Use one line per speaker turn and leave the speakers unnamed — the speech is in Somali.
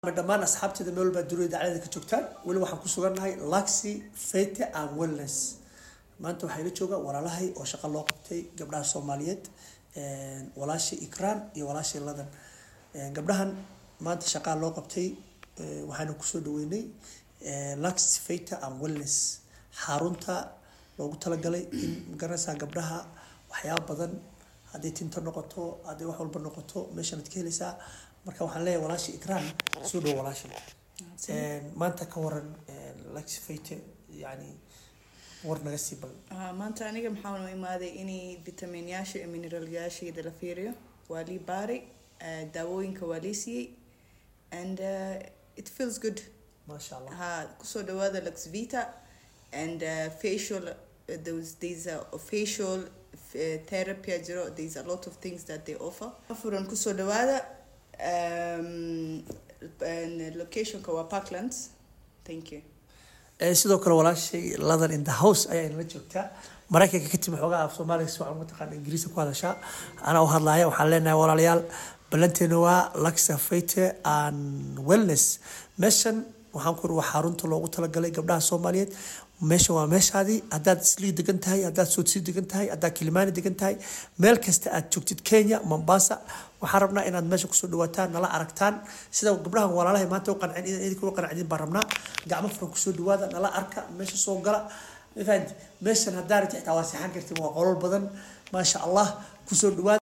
dhammaan asxaabteeda meel walbaa dunida dacalada ka joogtaan weli waxaan ku sugannahay laxi fete and wellness maanta waxaa ila jooga walaalahay oo shaqo loo qabtay gabdhaha soomaaliyeed walaashii ikraan iyo walaashii ladan gabdhahan maanta shaqaa loo qabtay waxaana kusoo dhaweynay laxi fete and wellness xarunta loogu talagalay in magaranaysaa gabdhaha waxyaaba badan hadday tinto noqoto hadday wax walba noqoto meeshanaad ka helaysaa marka waxaan leeyahay walaashii ikraan soo dhow walaasha maanta ka waran laxi fete yani war naga sii bal
Ah, maanta aniga maxaan u imaaday inay vitaminyaasha iyo mineralyaasheeda la fiiriyo waa lii baari ah, daawooyinka waa lii siiyey and uh, it feels good
maasha allah
ha kusoo dhawaada luxvita and uh, facial uh, those these are facial uh, therapy jiro there's a lot of things that they offer furan kusoo dhawaada um, and locationka waa parklands thank you
Eh, sidoo kale walaashay ladan in the house ayaa inala joogtaa maraykanka ka timi xoogaa af soomaaliga si waxaan mataqaana ingiriisa ku hadashaa anaa u hadlaaya waxaan leenahay walaalayaal ballanteena waa laxa fete and wellness meeshan waxaan ku iri waa xarunta loogu talagalay gabdhaha soomaaliyeed meesha waa meeshaadii haddaad islii degan tahay haddaad soodsii degan tahay haddaad kilimaani degan tahay meel kasta aad joogtid kenya mombasa waxaan rabnaa inaad meesha kusoo dhawaataan nala aragtaan sida gabdhahan walaalahay maanta u qancin in idinka u qancin baan rabnaa gacmo furan kusoo dhawaada nala arka meesha soo gala mafahanti meeshan haddaa rabti xitaa waa seexan kartin waa qolol badan maasha allah kusoo dhawaada